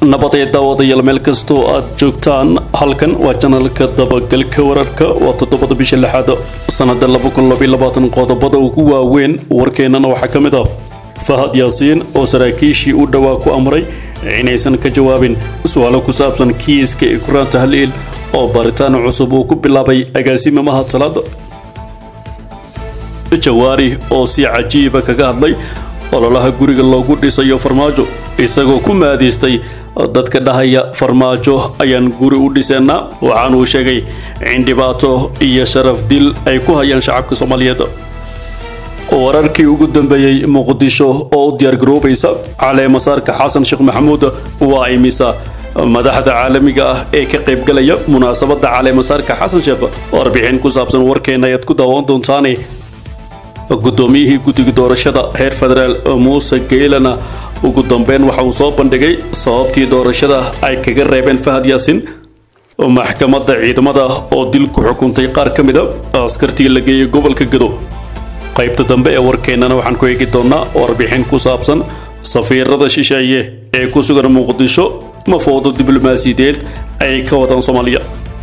nabadee daawadayaal meel kastoo aad joogtaan halkan waa janalka dabagalka wararka waa toddobada bisha lixaad sanada qodobada ugu waaweyn warkeennana waxaa ka mid ah fahad yaasiin oo saraakiishii u dhowaa ku amray inaysan ka jawaabin su-aalo ku saabsan kiiska ikraan tahliil oo baaritaan cusub uu ku bilaabay agaasime mahad salaada jawaari oo si cajiiba kaga hadlay ololaha guriga loogu dhisayo farmaajo isagoo ku maadiistay dadka dhahaya farmaajo ayaan guri u dhiseennaa waxaanuu sheegay in dhibaato iyo sharaf dil ay ku hayaan shacabka soomaaliyeed wararkii ugu dambeeyey muqdisho oo u diyaargaroobaysa caleemasaarka xasan sheekh maxamuud waa imisa madaxda caalamiga ah ee ka qaybgalaya munaasabadda caleemasaarka xasan sheekh warbixin ku saabsan warkeena ayaad ku daawan doontaane guddoomiyihii guddiga doorashada heer federaal muuse geylana ugu dambeyn waxa uu soo bandhigay sababtii doorashada ay kaga reebeen fahad yaasiin maxkamadda ciidamada oo dil ku xukuntay qaar ka mid a askartii la geeyey gobolka gado qaybta dambe ee warkeennana waxaan ku eegi doonnaa warbixin ku saabsan safiirada shisheeye ee ku sugan muqdisho mafoodo diblomaasiyadeed ay ka wadaan soomaaliya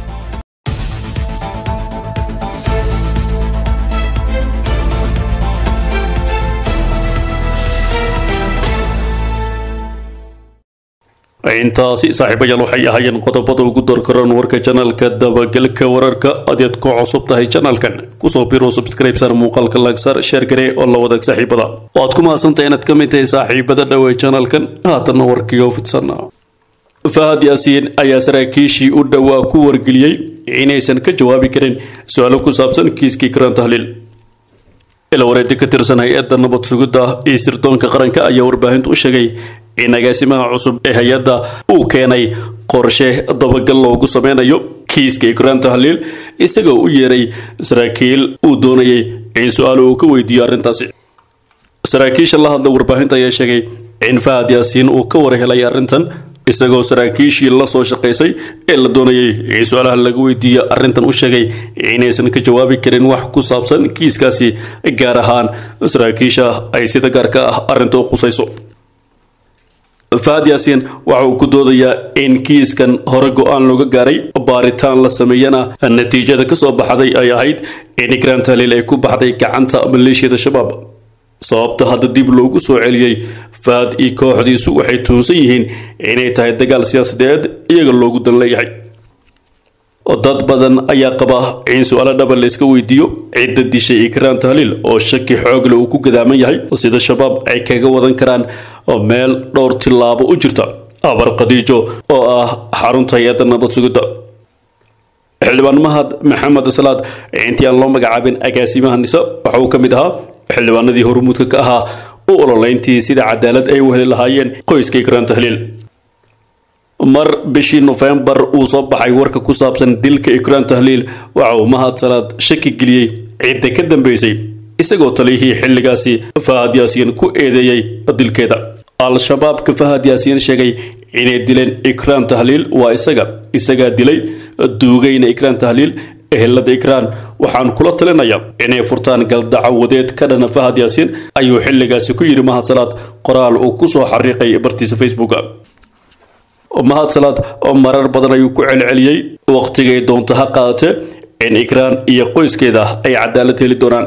intaasi saaxiibayaal waxay ahaayeen qodobada ugu doorkaroon warka janalka dabagalka wararka adeed ku cusub tahay janalkan kusoo biro subscribesar muuqaalka lagsar sheer garee oo la wadaag saaxiibada waad ku mahadsantahay inaad ka mid tahay saaxiibada dhowey janalkan haatanna warkiyo fidsan fahad yaasiin ayaa saraakiishii u dhowaa ku wargeliyey inaysan ka jawaabi karin su-aalo ku saabsan kiiskii karaan tahliil ilawareedi ka tirsan hay-adda nabad sugidda iyo sirdoonka qaranka ayaa warbaahinta u sheegay in agaasimaha cusub ee hay-adda uu keenay qorshe dabagal loogu sameynayo kiiska ikraan tahliil isagoo u yeeray saraakiil uu doonayay in su-aalo uu ka weydiiyo arrintaasi saraakiisha la hadla warbaahinta ayaa sheegay in fahad yaasiin uu ka warhelay arrintan isagoo saraakiishii la soo shaqaysay ee la doonayay in su-aalaha laga weydiiyo arrintan u sheegay inaysan ka jawaabi karin wax ku saabsan kiiskaasi gaar ahaan saraakiisha ay sida gaarka ah arrinta u qusayso fahad yaasiin waxa uu ku doodayaa in kiiskan hore go-aan looga gaaray baaritaan la sameeyana natiijada ka soo baxday ay ahayd in ikraan tahliil ay ku baxday gacanta maleeshiyada shabaab sababta hadda dib loogu soo celiyey fahad iyo kooxdiisu waxay tuunsan yihiin inay tahay dagaal siyaasadeed iyaga loogu dan leeyahay dad badan ayaa qaba in su-aalo dhaba la iska weydiiyo cidda dishay ikraan tahliil oo shaki xoogle uu ku gadaaman yahay sida shabaab ay kaga wadan karaan meel dhowr tillaabo u jirta abar khadiijo oo ah xarunta hay-adda nabad sugidda xildhibaan mahad maxamed salaad intii aan loo magacaabin agaasimaha nisa waxa uu ka mid ahaa xildhibaanadii hormuudka ka ahaa u ololeyntii sida cadaalad ay u heli lahaayeen qoyska ikraan tahliil mar bishii nofembar uu soo baxay warka ku saabsan dilka ikraan tahliil waxa uu mahad salaad shaki geliyey cidda ka dambeysay isagoo taliyihii xilligaasi fahad yaasiin ku eedeeyey dilkeeda al-shabaabka fahad yaasiin sheegay inay dileen ikraan tahliil waa isaga isagaa dilay duugayna ikraan tahliil ehelada ikraan waxaan kula talinayaa inay furtaan galdacawadeed ka dhana fahad yaasiin ayuu xilligaasi ku yidhi mahad salaad qoraal uu ku soo xariiqay bartiisa facebooka mahad salaad marar badan ayuu ku celceliyey waqtigay doonto ha qaadatee in ikraan iyo qoyskeeda ay cadaalad heli doonaan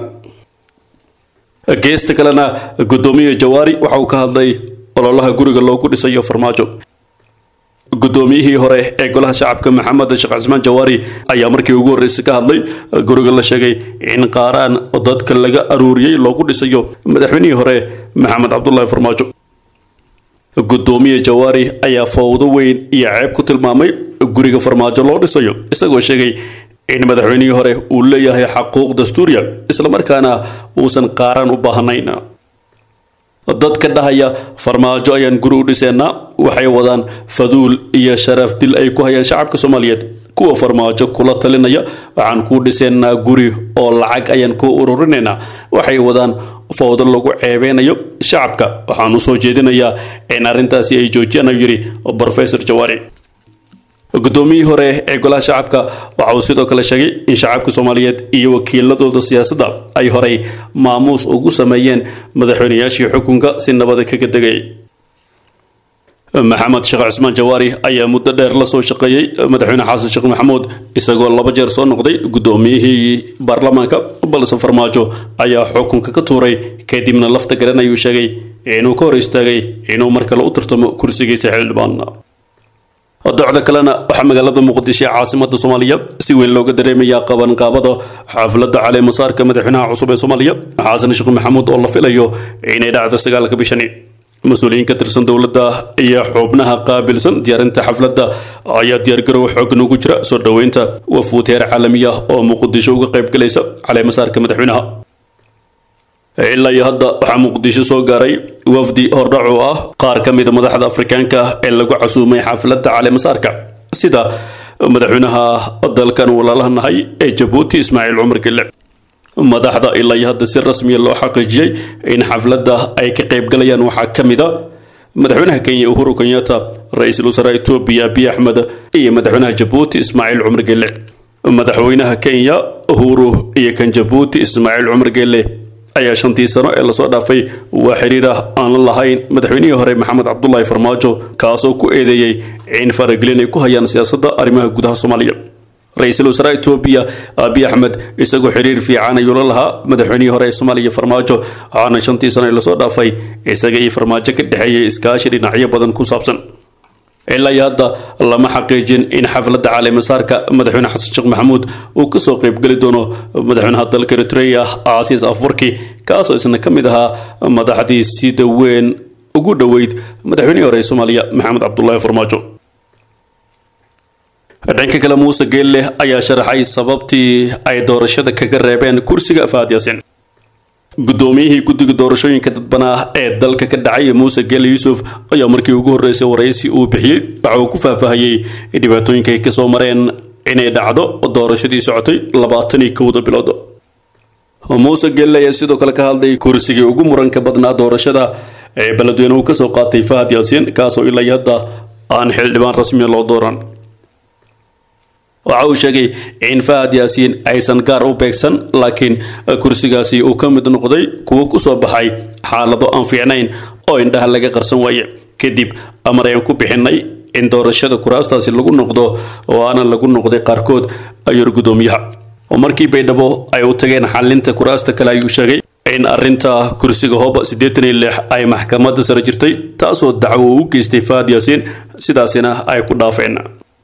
geesta kalena guddoomiye jawaari waxa uu ka hadlay ololaha guriga loogu dhisayo farmaajo guddoomiyihii hore ee golaha shacabka maxamed sheekh cismaan jawaari ayaa markii ugu horreysay ka hadlay guriga la sheegay in qaaraan dadka laga aruuriyey loogu dhisayo madaxweynihii hore maxamed cabdulaahi farmaajo guddoomiye jawaari ayaa fowdo weyn iyo ceeb ku tilmaamay guriga farmaajo loo dhisayo isagoo sheegay in madaxweynihii hore uu leeyahay xaquuq dastuuriya islamarkaana uusan qaaraan u baahnayn dadka dhahaya farmaajo ayaan guri u dhiseennaa waxay wadaan faduul iyo sharaf dil ay ku hayaan shacabka soomaaliyeed kuwa farmaajo kula talinaya waxaan kuu dhiseennaa guri oo lacag ayaan kuu ururinaynaa waxay wadaan fowdo lagu ceebeynayo shacabka waxaan u soo jeedinayaa in arrintaasi ay joojiyaan ayuu yidhi brofesor jawaari guddoomiyihii hore ee golaha shacabka waxa uu sidoo kale sheegay in shacabka soomaaliyeed iyo wakiiladooda siyaasadda ay horey maamuus ugu sameeyeen madaxweynayaashii xukunka si nabada kaga degay maxamed sheekh cismaan jawaari ayaa muddo dheer la soo shaqeeyey madaxweyne xasan sheekh maxamuud isagoo laba jeer soo noqday guddoomiyihii baarlamaanka balse farmaajo ayaa xukunka ka tuuray kadibna lafta garan ayuu sheegay inuu ka hor istaagay inuu mar kale u tartamo kursigiisa xildhibaan docda kalena waxaa magaalada muqdisho ee caasimada soomaaliya si weyn looga dareemayaa qabanqaabada xafladda caleemasaarka madaxweynaha cusub ee soomaaliya xasan sheekh maxamuud oo la filayo inay dhacdo sagaalka bishani mas-uuliyiin ka tirsan dowladda iyo xubnaha qaabilsan diyaarinta xafladda ayaa diyaargarow xoogan ugu jira soo dhoweynta wafuud heer caalamiya oo muqdisho uga qayb galaysa caleemasaarka madaxweynaha ilaa iyo hadda waxaa muqdisho soo gaaray wafdi hordhac oo ah qaar ka mida madaxda afrikaanka ee lagu casuumay xafladda caleemasaarka sida madaxweynaha dalkan walaalaha nahay ee jabuuti ismaaciil cumar gelle madaxda ilaa iyo hadda si rasmiya loo xaqiijiyey in xafladda ay ka qayb galayaan waxaa ka mid a madaxweynaha kenya uhuru kenyatta ra-iisul wasaaraha etoobiya abiy axmed iyo madaxweynaha jabuuti ismaaciil cumar gelle madaxweynaha kenya uhuru iyo kan jabuuti ismaaciil cumar gelle ayaa shantii sano ee lasoo dhaafay waa xiriir ah aan la lahayn madaxweynihii hore maxamed cabdulaahi farmaajo kaasoo ku eedeeyey in faragelin ay ku hayaan siyaasadda arrimaha gudaha soomaaliya ra-iisul wasaaraha etoobiya abiy axmed isagoo xiriir fiican ayuu la lahaa madaxweynihii hore ee soomaaliya farmaajo waxaana shantii sano ee lasoo dhaafay isaga iyo farmaajo ka dhexeeyay iskaashi dhinacyo badan ku saabsan ilaa iyo hadda lama xaqiijin in xafladda caleemasaarka madaxweyne xasan sheekh maxamuud uu kasoo qaybgeli doono madaxweynaha dalka eritrea casiis afwarki kaasoo isna ka mid ahaa madaxdii sida weyn ugu dhoweyd madaxweynihii hore ee soomaaliya maxamed cabdulaahi farmaajo dhanka kale muuse geelle ayaa sharaxay sababtii ay doorashada kaga reebeen kursiga faad yaasin guddoomiyihii guddiga doorashooyinka dadbanaa ee dalka ka dhacay muuse geelle yuusuf ayaa markii ugu horreysay waraysi uu bixiyey waxa uu ku faahfaahiyey dhibaatooyinka ay kasoo mareen inay dhacdo doorashadii socotay labaatan iyo kowda bilood muuse geelle ayaa sidoo kale ka hadlay kursigii ugu muranka badnaa doorashada ee beledweyne uu kasoo qaatay fahad yaasiin kaasoo ilaa iyo hadda aan xildhibaan rasmiya loo dooran waxa uu sheegay in fahad yaasiin aysan gaar u beegsan laakiin kursigaasi uu ka mid noqday kuwo kusoo baxay xaalado aan fiicnayn oo indhaha laga qarsan waaye kadib amar ayaan ku bixinay in doorashada kuraastaasi lagu noqdo oo aanan lagu noqday qaarkood ayuu gudoomiyaha oo markii baydhabo ay u tageen xalinta kuraasta kale ayuu sheegay in arinta kursiga hooba siddeetan iyo lix ay maxkamadda sare jirtay taasoo dacwo u geystay fahad yaasiin sidaasina ay ku dhaafeen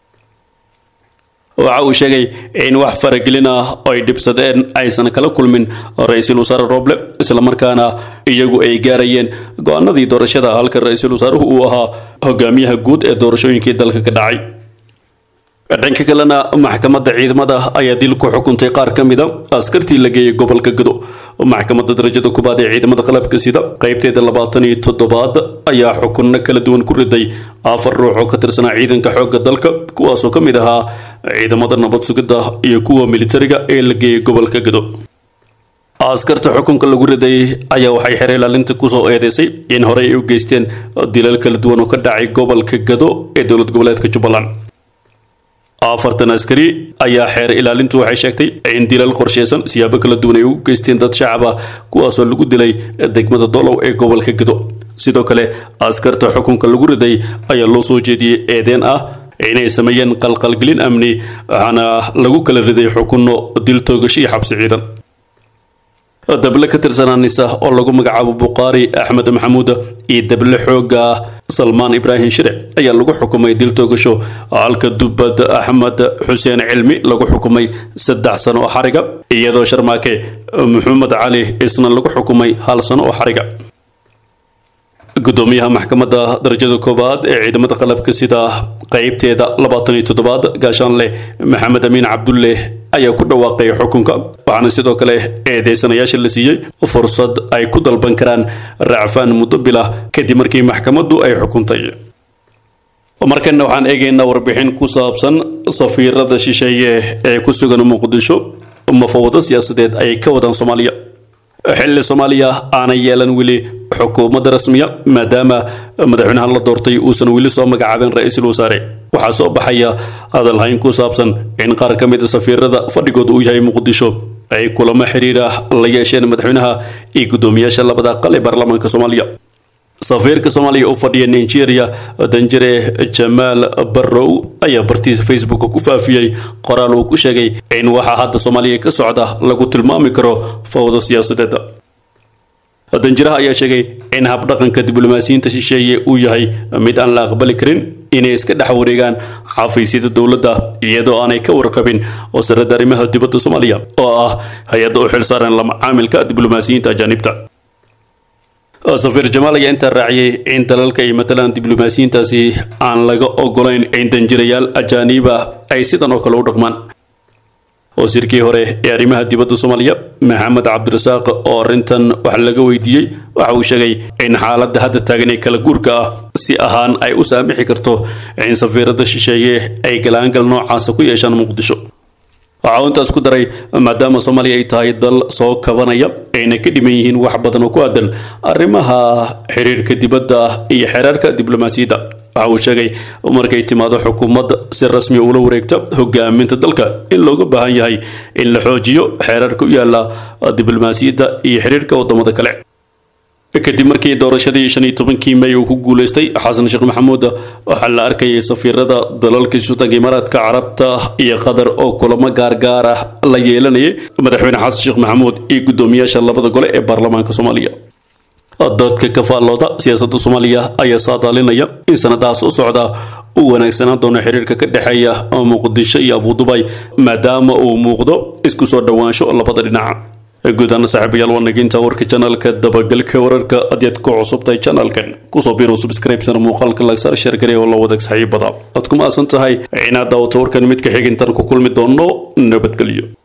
waxa uu sheegay in wax faragelin ah oo ay dhibsadeen aysan kala kulmin ra-iisul wasaare roble islamarkaana iyagu ay gaarayeen go-aanadii doorashada halka ra-iisul wasaaruhu uu ahaa hogaamiyaha guud ee doorashooyinkii dalka ka dhacay dhanka kalena maxkamadda ciidamada ayaa dil ku xukuntay qaar ka mida askartii la geeyay gobolka gado maxkamadda darajada kubaad ee ciidamada qalabka sida qaybteeda labaatan iyo toddobaad ayaa xukunno kala duwan ku riday afar ruux oo ka tirsanaa ciidanka xoogga dalka kuwaasoo ka mid ahaa ciidamada nabad sugidda iyo kuwa militariga ee la geeyay gobolka gado askarta xukunka lagu riday ayaa waxay xeer ilaalinta kusoo eedeysay in horey ay u geysteen dilal kala duwan oo ka dhacay gobolka gado ee dowlad goboleedka jubbaland afartan askari ayaa xeer ilaalintu waxay sheegtay in dilal qorsheysan siyaabo kala duwan ay ugu geysteen dad shacab ah kuwaasoo lagu dilay degmada dolow ee gobolka gado sidoo kale askarta xukunka lagu riday ayaa loo soo jeediyey eedeen ah inay sameeyeen qalqalgelin amni waxaana lagu kala riday xukunno dil toogasho iyo xabsi ciidan dable ka tirsanaa nisa oo lagu magacaabo bukhaari axmed maxamuud iyo dable xooga salmaan ibraahim shire ayaa lagu xukumay dil toogasho halka dubad axmed xuseen cilmi lagu xukumay saddex sano oo xariga iyadoo sharmaake maxamed cali isna lagu xukumay hal sano oo xariga gudoomiyaha maxkamadda darajada koowaad ee ciidamada qalabka sida qeybteeda labaatan iyo toddobaad gaashaanleh maxamed amiin cabdulle ayaa ku dhawaaqay xukunka waxaana sidoo kale eedeysanayaasha la siiyey fursad ay ku dalban karaan racfaan muddo bilah kadib markii maxkamaddu ay xukuntay markana waxaan eegaynaa warbixin ku saabsan safiirada shisheeye ee ku sugan muqdisho mafawado siyaasadeed ay ka wadaan soomaaliya xilli soomaaliya aanay yeelan weli xukuumadda rasmiya maadaama madaxweynaha la doortay uusan weli soo magacaabin ra-iisul wasaare waxaa soo baxaya hadalhayn ku saabsan in qaar ka mid a safiirada fadhigooda uu yahay muqdisho ay kulamo xiriira la yeesheen madaxweynaha iyo guddoomiyaasha labada aqal ee baarlamaanka soomaaliya safiirka soomaaliya u fadhiya nigeria danjire jamaal barrow ayaa bartiisa facebook ku faafiyey qoraal uu ku sheegay in waxaa hadda soomaaliya ka socda lagu tilmaami karo fawdo siyaasadeed danjiraha ayaa sheegay in habdhaqanka diblomaasiyiinta shisheeye uu yahay mid aan la aqbali karin inay iska dhex wareegaan xafiisyada dowladda iyadoo aanay ka warqabin wasaaradda arrimaha dibadda soomaaliya oo ah hay-adda u xilsaaran la macaamilka diblomaasiyiinta ajaanibta safiir jamaal ayaa intaa raaciyey in dalalka ay matalaan diblomaasiyiintaasi aan laga ogolayn in danjirayaal ajaaniba ay sidan oo kale u dhaqmaan wasiirkii hore ee arrimaha dibadda soomaaliya maxamed cabdirasaaq oo arrintan wax laga weydiiyey waxa uu sheegay in xaaladda hadda taagan ee kala guurka ah si ahaan ay u saamixi karto in safiirada shisheeye ay galaangal noocaasa ku yeeshaan muqdisho waxa uu intaas ku daray maadaama soomaaliya ay tahay dal soo kabanaya ayna ka dhiman yihiin wax badan oo ku aadan arrimaha xiriirka dibadda iyo xereerka diblomaasiyadda waxa uu sheegay markay timaado xukuumadda si rasmi ula wareegta hogaaminta dalka in looga baahan yahay in la xoojiyo xeerarka u yaala diblomaasiyadda iyo xiriirka wadamada kale kadib markii doorashadii shan iyo tobankii may uu ku guuleystay xasan sheekh maxamuud waxaa la arkayay safiirada dalalka sultanka imaaraadka carabta iyo qatar oo kulamo gaargaar ah la yeelanayay madaxweyne xasan sheekh maxamuud iyo guddoomiyaasha labada gole ee baarlamaanka soomaaliya dadka ka faallooda siyaasadda soomaaliya ayaa saadaalinaya in sanadaha soo socda uu wanaagsanaan doono xiriirka ka dhexeeya muqdisho iyo abudubay maadaama uu muuqdo isku soo dhowaansho labada dhinac guud ahaan saaxiibayaal waa naginta warka janaalka dabagalka wararka adeed ku cusubtahay janaalkan kusoo biiro subscribesana muuqaalka lagsaar sheergare oo la wadaag saaxiibada aad ku maasan tahay inaad daawato warkan mid ka xigintan ku kulmi doono nabadgelyo